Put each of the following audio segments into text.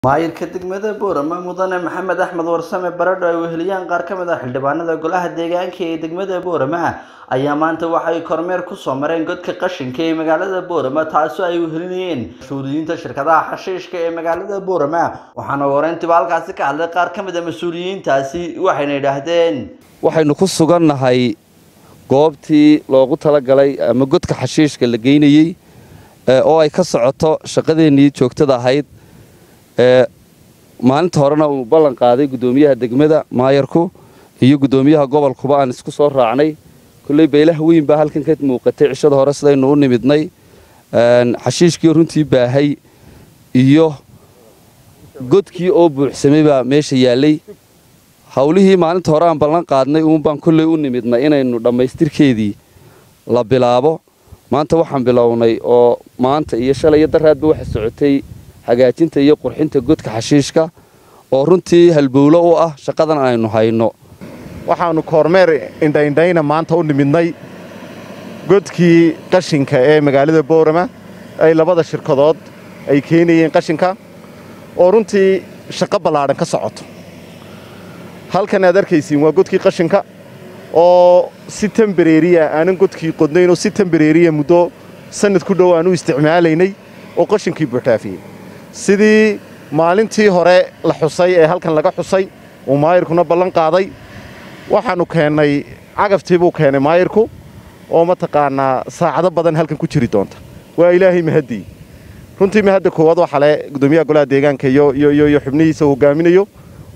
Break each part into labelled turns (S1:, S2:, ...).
S1: maayirka degmada boorama mudane maxamed axmed warsame baradho ay weheliyaan qaar ka mid ah xildhibaanada golaha deegaanka ee degmada boorama ayaa maanta waxay kormeer kusoo mareen godka qashinka ee magaalada boorama taasoo ay wehelinayeen mas-uuliyiinta shirkadaha xashiishka ee magaalada boorama waxaana wareyntiba halkaasi ka hadlay qaar ka mid a mas-uuliyiintaasi waxayna yidhaahdeen
S2: waxaynu ku sugannahay goobtii loogu talagalay ama godka xashiishka la geynayey oo ay ka socoto shaqadeennii joogtada ahayd maalinta horena uu ballan qaaday guddoomiyaha degmada maayarku iyo guddoomiyaha gobolkuba aan isku soo raacnay kolley baylaha weyn baa halkan ka muuqatay cishada hore sidaynu u nimidnay xashiishkii runtii baahay iyo godkii oo buuxsamay baa meesha yaallay hawlihii maalinta hore aan ballan qaadnay uunbaan kolley u nimidnay inaynu dhammaystirkeedii la bilaabo maanta waxaan bilownay oo maanta iyo shalay iyo daraadba waxa socotay hagaajinta iyo qurxinta godka xashiishka oo runtii halbowlo u ah shaqadan aynu hayno
S3: waxaannu koormeer indhaindhayna maanta u nimidnay godkii qashinka ee magaalada boorama ay labada shirkadood ay keenayeen qashinka oo runtii shaqo ballaadhan ka socoto halkan aad arkaysiin waa godkii qashinka oo si tembareeriya aanan godkii qodnayn oo si tembareeriya muddo sannad ku dhow aan u isticmaalaynay oo qashinkii buuxdhaafiyey sidii maalintii hore la xusay ee halkan laga xusay uu maayirkuna ballan qaaday waxaannu keennay cagaftii buu keenay maayirku oo mataqaannaa saacado badan halkan ku jiri doonta waa ilaahay mahaddii runtii mahadda koowaad waxaa le guddoomiyaha golaha deegaanka iyo xubnihiisa hogaaminayo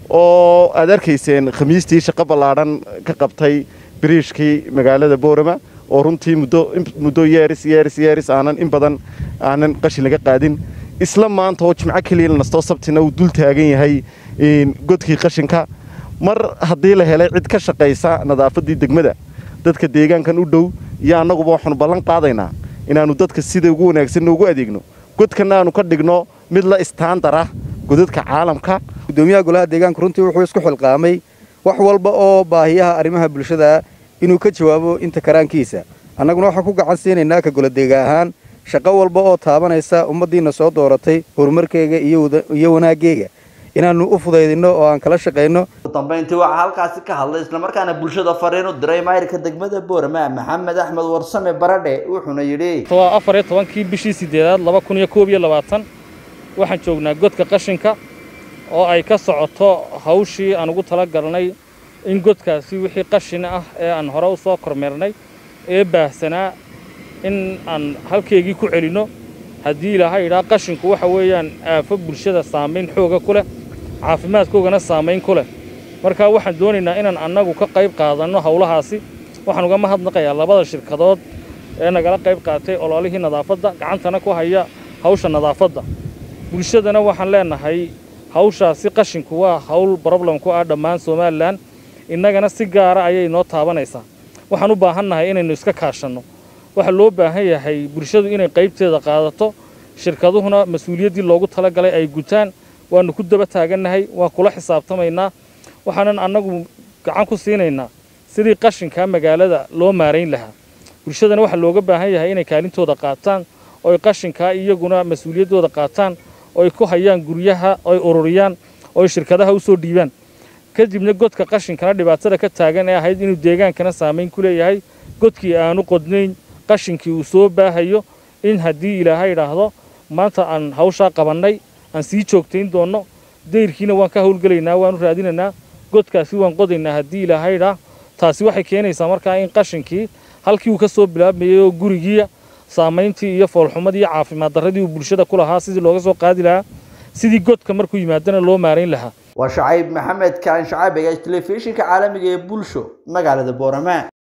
S3: oo aad arkayseen khamiistii shaqo ballaadhan ka qabtay biriishkii magaalada boorama oo runtii muddo yeeris yeeris yeeris aanan in badan aanan qashin laga qaadin isla maanta oo jimco keliya la nastoo sabtina uu dul taagan yahay godkii qashinka mar haddii la helay cid ka shaqaysa nadaafaddii degmada dadka deegaankan u dhow iyo annaguba waxaanu ballan qaadaynaa inaannu dadka sida ugu wanaagsanna ugu adeegno godkanna aanu ka dhigno mid la istaandara godadka caalamka
S4: gudoomiyaha golaha deegaanku runtii wuxuu isku xilqaamay wax walba oo baahiyaha arrimaha bulshada inuu ka jawaabo inta karaankiisa annaguna waxaan ku gacan siinaynaa ka goladeega ahaan shaqo walba oo taabanaysa ummaddiinna soo dooratay horumarkeyga iyo wanaaggeega inaannu u fudaydinno oo aan kala shaqayno
S1: ugu dambayntii waxaa halkaasi ka hadlay islamarkaana bulshada fariin u diray maayirka degmada boorama maxamed axmed warsame baradhe wuxuuna yidhi
S5: waa afar iyo tobankii bishii sideedaad laba kun iyo koob iyo labaatan waxaan joognaa godka qashinka oo ay ka socoto hawshii aan ugu tala galnay in godkaasi wixii qashin ah ee aan hore u soo kormeernay ee baahsanaa in aan halkeygii ku celinno haddii ilaahay idhaa qashinku waxa weeyaan aafo bulshada saamayn xooga ku leh caafimaadkoogana saamayn ku leh marka waxaan doonaynaa inaan annagu ka qayb qaadanno howlahaasi waxaan uga mahadnaqayaa labada shirkadood ee nagala qayb qaatay ololihii nadaafadda gacantana ku haya hawsha nadaafadda bulshadana waxaan leenahay hawshaasi qashinku waa hawl broblam ku ah dhammaan somalilan innagana si gaara ayay noo taabanaysaa waxaan u baahannahay inaynu iska kaashanno waxaa loo baahan yahay bulshadu inay qaybteeda qaadato shirkaduhuna mas-uuliyaddii loogu tala galay ay gutaan waannu ku daba taagannahay waan kula xisaabtamaynaa waxaanan annagu gacan ku siinaynaa sidii qashinkaa magaalada loo maarayn lahaa bulshadana waxaa looga baahan yahay inay kaalintooda qaataan ooy qashinkaa iyaguna mas-uuliyaddooda qaataan oy ku hayaan guryaha oy ururiyaan oy shirkadaha u soo dhiibaan kadibna godka qashinkana dhibaatada ka taagan ee ahayd inuu deegaankana saamayn ku leeyahay godkii aanu qodnayn qashinkii uu soo baahayo in haddii ilaahay idhaahdo maanta aan hawshaa qabannay aan sii joogtayn doonno dayrkiina waan ka howlgelaynaa waanu raadinaynaa godkaasi waan qodaynaa haddii ilaahay idhaa taasi waxay keenaysaa markaa in qashinkii halkii uu ka soo bilaabmayay oo gurigiiya saamayntii iyo foolxumadii iyo caafimaad darradii uu bulshada ku lahaa sidii looga soo qaadi lahaa sidii godka markuu yimaadana loo maarayn lahaa
S1: waa shacayb maxamed kaan shacaabiga telefishinka caalamiga ee bulsho magaalada boorama